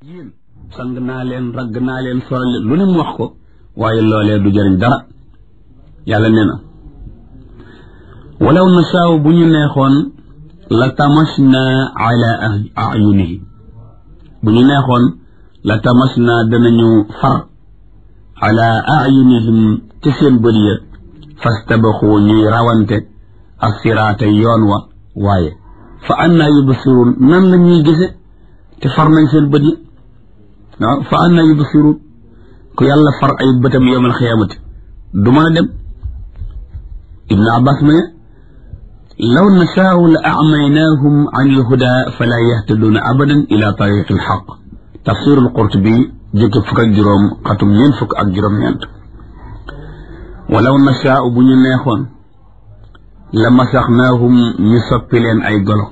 yéen sang naa leen ragg naa leen solal leen lu ne mu wax ko waaye loolee du jëriñ dara yàlla nee na walaw nasaaw bu ñu neexoon la tamasna ala ayunihi bu ñu neexoon la tamasna danañu far ala ayunihim ci seen bët ya fastabaxu ñuy rawante assiraata yoon wa waaye fa annaa yubsiruun nan la ñuy gise te far nañ seen bët yi waaw fa annaa yubsiruun ku yàlla far ay bëtam yowmal xiyaamati du mën a dem ibnu abbas ma ne law nashaau la acmaynaahum an ilhuda fala yahtaduuna abadan ila tariqi alxaq tafsirul qurtubi jëkk fukk ak juróom xatum ñeent fukk ak juróom-ñeent walaw nashaau bu ñu neexoon la masaxnaahum ñu soppi leen ay golo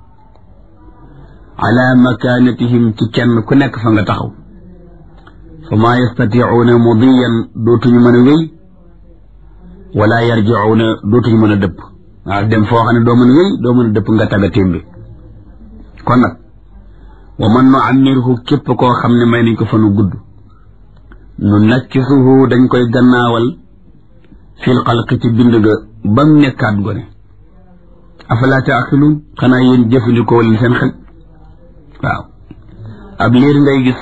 ala makaanatihim ci kenn ku nekk fa nga taxaw fa maa yastaticuuna mudiyan dootuñu mën a wéy wala yarjicuuna dootuñu mën a dëpp waaw dem foo xam ne doo mën a wéy doo mën a dëpp nga tagga témbi kon nag wa man nu ammirhu képp koo xam ne may nañ ko fa nu gudd nu nakkisuhu dañ koy gannaawal fil xalqi ci bind ga ba mu nekkaat gone afalaa taaqiluun xanaa yéen jëfandikoo leen seen xel waaw ab liir ngay gis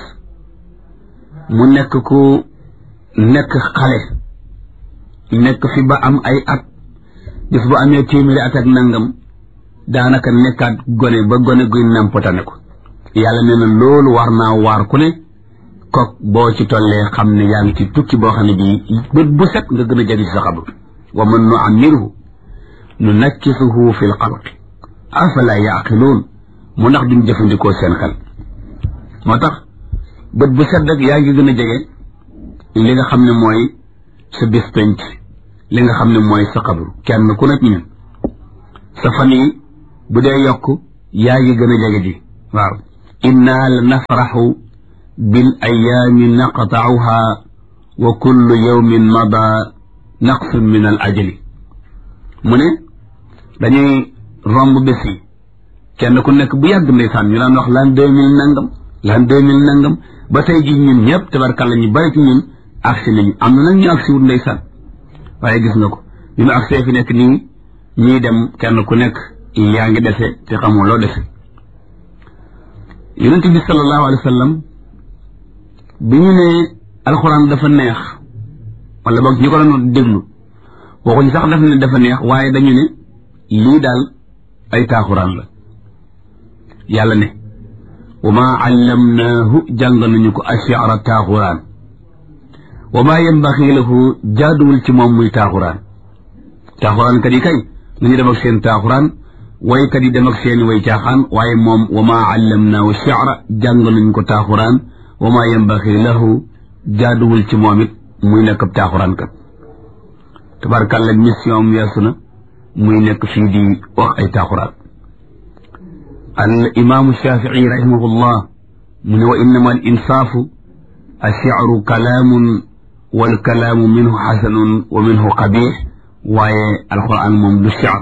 mu nekk ku nekk xale nekk fi ba am ay at bis bu amee téeméeri at ak nangam daanaka nekkaat gone ba gone guy nampatane ko yàlla nee na loolu war naa waar ku ne kook boo ci tollee xam ne yaa ngi ci tukki boo xam ne bii bët bu set nga gën a jagi ci sa xabru wa man nu ammirhu nu nakkisuhu fi l xalqi afala yaqiluun mu ndax duñ jëfandikoo seen xel moo tax bët bu set rek yaa ngi gën a jege li nga xam ne mooy sa bis penc li nga xam ne mooy sa xabru kenn ku nekk ñun sa fan yi bu dee yokk yaa ngi gën a jege ji waaw inna la nafraxu bil ayaami naqtauha wa kullu yawmin mada naqsun min al ajali mu ne dañuy romb bés yi kenn ku nekk bu yàgg ndeysaan ñu daan wax l'an deux mille nangam l'an deux mille nangam ba tey ji ñun ñëpp tabarkàlla ñu bari ci ñun agsi nañu am na nag ñu agsi wut ndeysaan waaye gis nga ko bi mu agsee fi nekk nii ñuy dem kenn ku nekk yaa ngi dese te xamoo loo dese yonent bi sallallahu alayhi wa sallam bi ñu ne alxuraan dafa neex wala boog ñu ko doon déglu waxuñ sax daf ne dafa neex waaye dañu ne lii daal ay taaxuraan la yàlla ne wa maa allamnaahu jàng nañu ko ashiara taaxuraan wa maa yambaxi lahu jaaduwul ci moom muy taaxuraan taaxuraan kat yi kay nañu dem ak seen taaxuraan waykat yi dem ak seeni way caaxaan waaye moom wa maa allamnaahu shi'ra jàng nañu ko taaxuraan wa maa yambaxi lahu jaaduwul ci moom it muy nekk ab taaxuraan kat tabarkàlla mission am weesu na muy nekk fii di wax ay taaxuraan al imaamu shafii rahimahullah mu ne wa innama al insaafu ash-shi'ru kalaamun wal kalaamu minhu xasanun wa minhu qabiix waaye alquran moom du shi'r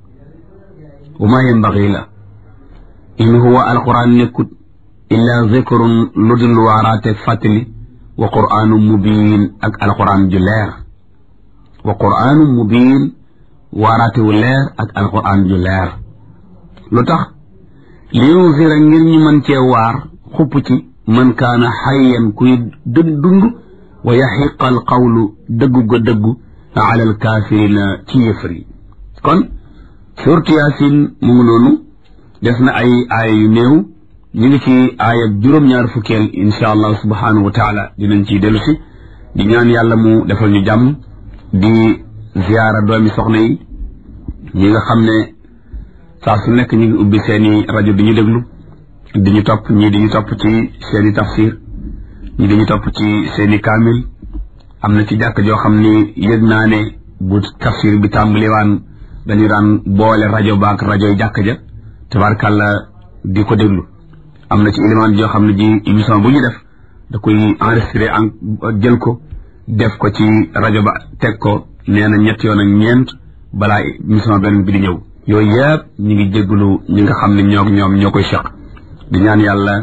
wa maa yambaxi la in huwa alquran nekkut illa zikrun lu dul waaraate fàttali wa qur'aanu mubiin ak alquran ju leer wa qur'aanu mubiin waaraate wu leer ak alquran ju leer lu tax li yunzira ngir ñu mën cee waar xupp ci man kaana xayyan kuy dëd dund wa yaxiqa al qawlu dëggu ga dëggu ala al kaafirina ci yëfër yi kon suurtu yaasin mu ngi noonu des na ay aaya yu néew ñu ngi ci aaya juróom-ñaar fukkeel insha allah subhanahu wa taala dinañ ciy dellu si di ñaan yàlla mu defal ñu jàmm di ziyaara doomi soxna yi ñi nga xam ne saa su nekk ñu ngi ubbi seeni rajo di ñu déglu di ñu topp ñii di ñu topp ci seeni tafsir ñii di ñu topp ci seeni kaamil am na ci jàkk joo xam ni yëg naa ne bu tafsir bi tàmbaliwaan dañu daan boole rajo baak rajoy jàkk ja tabarkàlla di ko déglu am na ci élément joo xam ne ji émission bu ñu def da koy enregistré en jël ko def ko ci rajo ba teg ko nee na ñett yoon ak ñeent balaa émission beneen bi di ñëw yooyu yëpp ñu ngi jégalu ñi nga xam ne ñoo ñoom ñoo koy seq di ñaan yàlla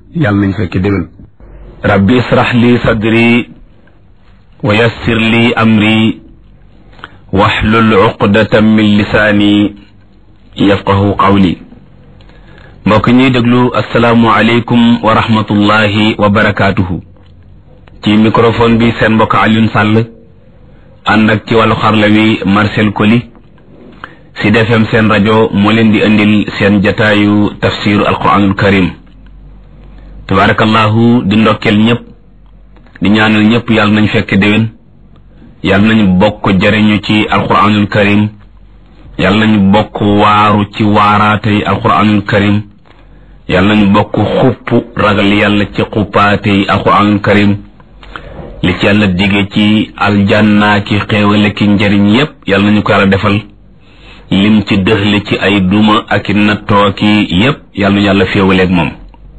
yàlla nañ fekke déwén rabbi israh li sadri wa yassir li amri waxlul uqdatan min lisaani yafqahu qawli mbokk ñuy déglu asalaamu aleykum wa rahmatullahi wa barakaatuhu ci microphone bi seen mbokk Alioune Sall ànd ak ci wàllu xarla wi Marcel Koli Sud FM seen rajo moo leen di indil seen jataayu tafsiru alquranul karim tabarakallahu di ndokkeel ñëpp di ñaanal ñëpp yàlla nañ fekk déwén yàlla nañ bokk jëriñu ci alquranul karim yàlla nañ bokk waaru ci waaraatey alquranul karim yàlla nañ bokk xupp ragal yàlla ci xuppaatey alquranul karim li ci yàlla dige ci aljanna ki xéewale ki njëriñ yépp yàlla nañu ko yàlla defal lim ci dëxle ci ay duma ak i nattoo ki yépp yàlla nañu yàlla féewaleeg moom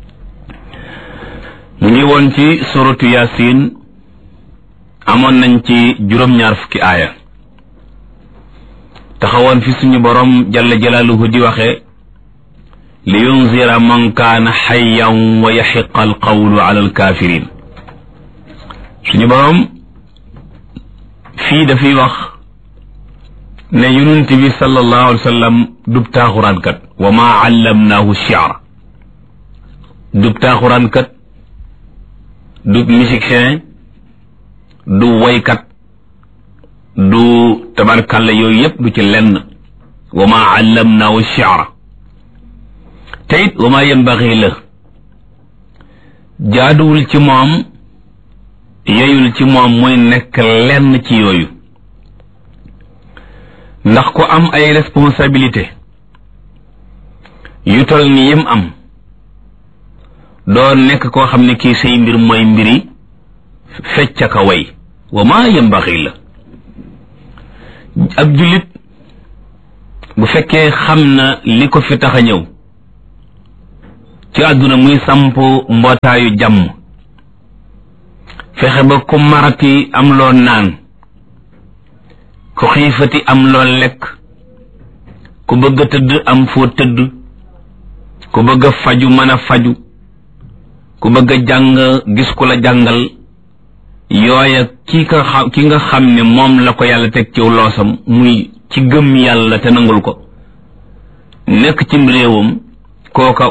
ñu ngi woon ci suratu yasin amoon nañ ci juróom-ñaar fukki aaya taxawoon fi suñu borom jalla jalaaluhu di waxe li yunzira man kaana xayyan wa yaxiqa alqawlu ala alkafirin suñu borom fii dafay wax ne yonent bi sallallahu alayhi wa sallam dub taaxuraankat wa maa allamnaahu shi'ra dub taaxuraankat du musicien du woykat du tabarkalla yooyu yépp du ci lenn wa maa allamnaahu shi'ra te it wa maa yanbaxi la jaaduwul ci moom yeyul ci moom muy nekk lenn ci yooyu ndax ku am ay responsabilité yu tol ni yim am doo nekk koo xam ne kii say mbir mooy mbiri fecc ka way wa maa yambaxi la ab jullit bu fekkee xam na li ko fi tax a ñëw ci àdduna muy samp mbootaayu jàmm fexe ba ku marati am loo naan ku xiifati am loo lekk ku bëgg a tëdd am foo tëdd ku bëgg a faju mën a faju ku bëgg a jàng gis ku la jàngal yooya ki ka xam ki nga xam ne moom la ko yàlla teg ciw loosam muy ci gëm yàlla te nangul ko nekk cim réewam kooka